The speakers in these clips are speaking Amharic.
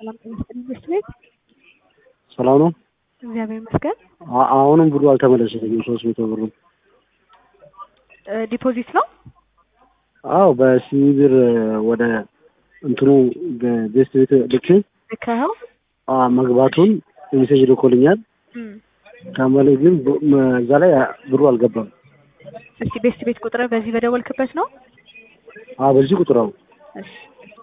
ሰላም ጤና ይስጥልኝ ትምህርት ቤት ሰላም ነው። እግዚአብሔር ይመስገን። አ- አሁንም ብሩ አልተመለሰልኝም። ሶስት መቶ ብሩ እ ዲፖዚት ነው። አዎ በሲቢ ብር ወደ እንትኑ በቤስት ቤት ልኬ ልከኸው አ መግባቱን ሜሴጅ ልኮልኛል። እም፣ ከመለ ግን ብ- መ- እዛ ላይ ብሩ አልገባም። እስቲ ቤስት ቤት ቁጥር በዚህ በደወልክበት ነው። አ በዚህ ቁጥር ነው። እሺ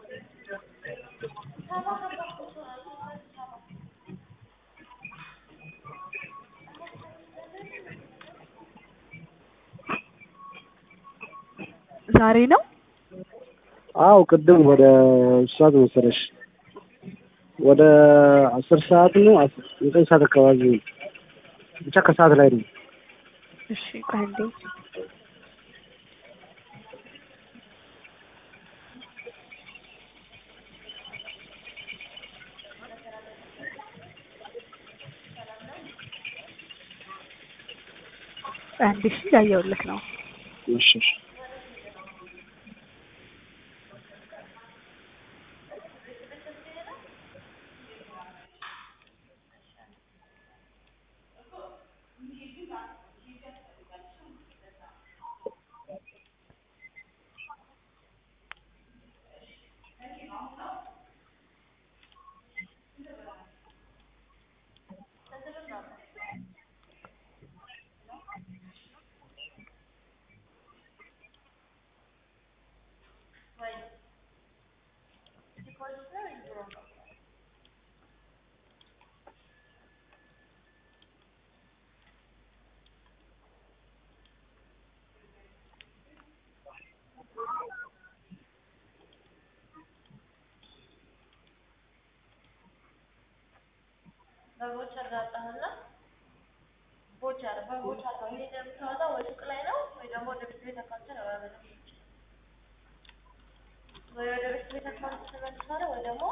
ዛሬ ነው። አዎ ቅድም ወደ ሰዓት መሰለሽ ወደ አስር ሰዓት ነው አስ- ዘጠኝ ሰዓት አካባቢ ነው። ብቻ ከሰዓት ላይ ነው። እሺ ቆይ አንዴ አንዴ እሺ እያየሁልህ ነው። እሺ እሺ። በቮቸር ላጣህና ቮቸር በቮቸር ነው ይሄ የምታወጣው ወይ ሱቅ ላይ ነው ወይ ደግሞ ወደ ቤት ቤት አካውንት ነው ያበለው ወይ ወደ ቤት ቤት አካውንት ትመልሳለህ ወይ ደግሞ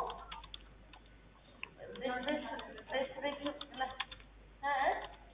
ቤት ቤት ቤት ቤት ላይ እ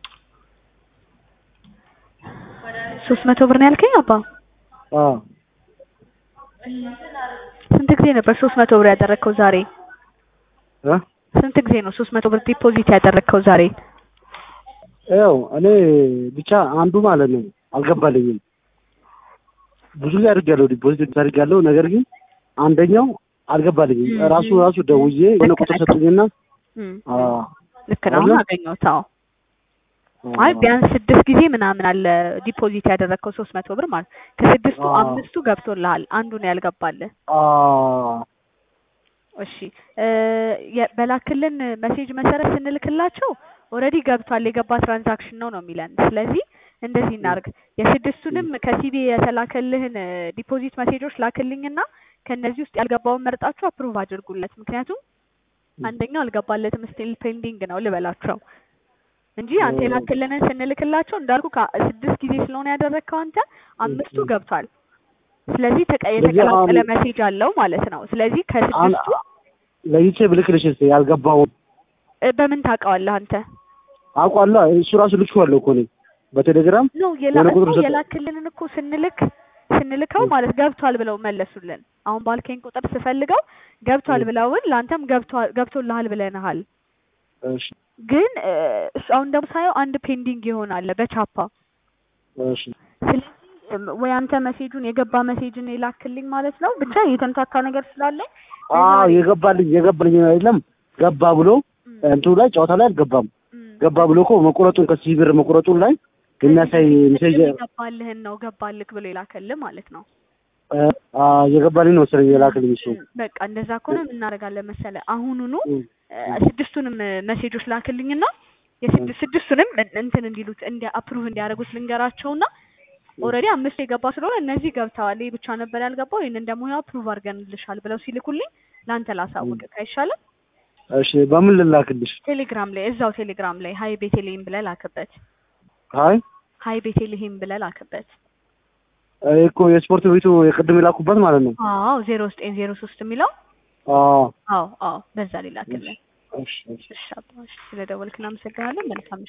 ወደ ሶስት መቶ ብር ነው ያልከኝ አባ? አ እሺ እንትን አድርግ ስንት ጊዜ ነበር ሶስት መቶ ብር ያደረግከው ዛሬ? እ ስንት ጊዜ ነው ሶስት መቶ ብር ዲፖዚት ያደረግከው ዛሬ? ያው እኔ ብቻ አንዱ ማለት ነው አልገባልኝም። ብዙ ጊዜ አድርጌያለሁ፣ ዲፖዚት አድርጌያለሁ። ነገር ግን አንደኛው አልገባልኝም። እም፣ ራሱ እም። ራሱ ደውዬ የሆነ ቁጥር ሰጡኝና እም፣ አ ልክ ነው። አሁን አለ? አገኘሁት። አዎ አይ ቢያንስ ስድስት ጊዜ ምናምን አለ ዲፖዚት ያደረግከው ሶስት መቶ ብር ማለት ከስድስቱ አዎ። አምስቱ ገብቶልሃል፣ አንዱ ነው ያልገባልህ። አ እሺ እ የ- በላክልን መሴጅ መሰረት ስንልክላቸው ኦልሬዲ ገብቷል የገባ ትራንዛክሽን ነው ነው የሚለን። ስለዚህ እንደዚህ እናርግ፣ የስድስቱንም ከሲቢ የተላከልህን ዲፖዚት መሴጆች ላክልኝና ከነዚህ ውስጥ ያልገባውን መርጣችሁ አፕሩቭ አድርጉለት። ምክንያቱም አንደኛው አልገባለትም ስቲል ፔንዲንግ ነው ልበላቸው እንጂ አንተ ኦ። የላክልንን ስንልክላቸው እንዳልኩ ከስድስት ጊዜ ስለሆነ ያደረግከው አንተ አምስቱ ም። ገብቷል። ስለዚህ ተቀ- ስለዚህ የተቀላቀለ አሁን- መሴጅ አለው ማለት ነው። ስለዚህ ከስድስቱ ለይቼ ብልክልሽ እስኪ ያልገባውን እ በምን ታውቀዋለህ አንተ? አውቃለሁ። እሱ ራሱ ልኬዋለሁ እኮ እኔ በቴሌግራም ኖ የላ የሆነ ቁጥር እኮ ሰጠ- የላክልንን እኮ ስንልክ ስንልከው እ። ማለት ገብቷል ብለው መለሱልን። አሁን ባልከኝ ቁጥር ስፈልገው ገብቷል እ። ብለውን ለአንተም ገብቷል ገብቶልሃል ብለንሃል። እሺ ግን እ፣ እሱ አሁን ደግሞ ሳየው አንድ ፔንዲንግ ይሆናል በቻፓ እሺ ስለዚህ እም፣ ወይ አንተ መሴጁን የገባ መሴጅን የላክልኝ ማለት ነው። ብቻ የተምታታ ነገር ስላለ አዎ የገባልኝ የገባልኝ አይደለም ገባ ብሎ እም፣ እንትኑ ላይ ጨዋታ ላይ አልገባም። እም። ገባ ብሎ እኮ መቁረጡን ከሲቢ ብር መቁረጡን ላይ የሚያሳይ ሜሴጅ የገባልህን ነው ገባልክ ብሎ የላከልህ ማለት ነው። አ የገባልኝ ነው መሰለኝ የላክልኝ እሱ። እም፣ በቃ እንደዛ ከሆነ ምን እናደርጋለን መሰለ አሁኑኑ እም፣ እ፣ ስድስቱንም መሴጆች ላክልኝና የስድስት ስድስቱንም እን- እንትን እንዲሉት እንዲ አፕሩቭ እንዲያደርጉት ልንገራቸውና ኦልሬዲ አምስት የገባ ስለሆነ እነዚህ ገብተዋል፣ ይህ ብቻ ነበር ያልገባው፣ ይህንን ደግሞ ያው አፕሩቭ አድርገንልሻል ብለው ሲልኩልኝ ለአንተ ላሳውቅ አይሻልም? እሺ በምን ልላክልሽ? ቴሌግራም ላይ እዛው ቴሌግራም ላይ ሀይ ቤቴልሄም ብለህ ላክበት። አይ ሀይ ቤቴልሄም ብለህ ላክበት። ይሄ እኮ የስፖርት ቤቱ የቅድም የላኩበት ማለት ነው። አዎ ዜሮ ዘጠኝ ዜሮ ሶስት የሚለው አዎ አዎ አዎ በዛ ላይ ላክልን። እሺ እሺ እሺ አባ፣ እሺ ስለደወልክ እናመሰግናለን። መልካም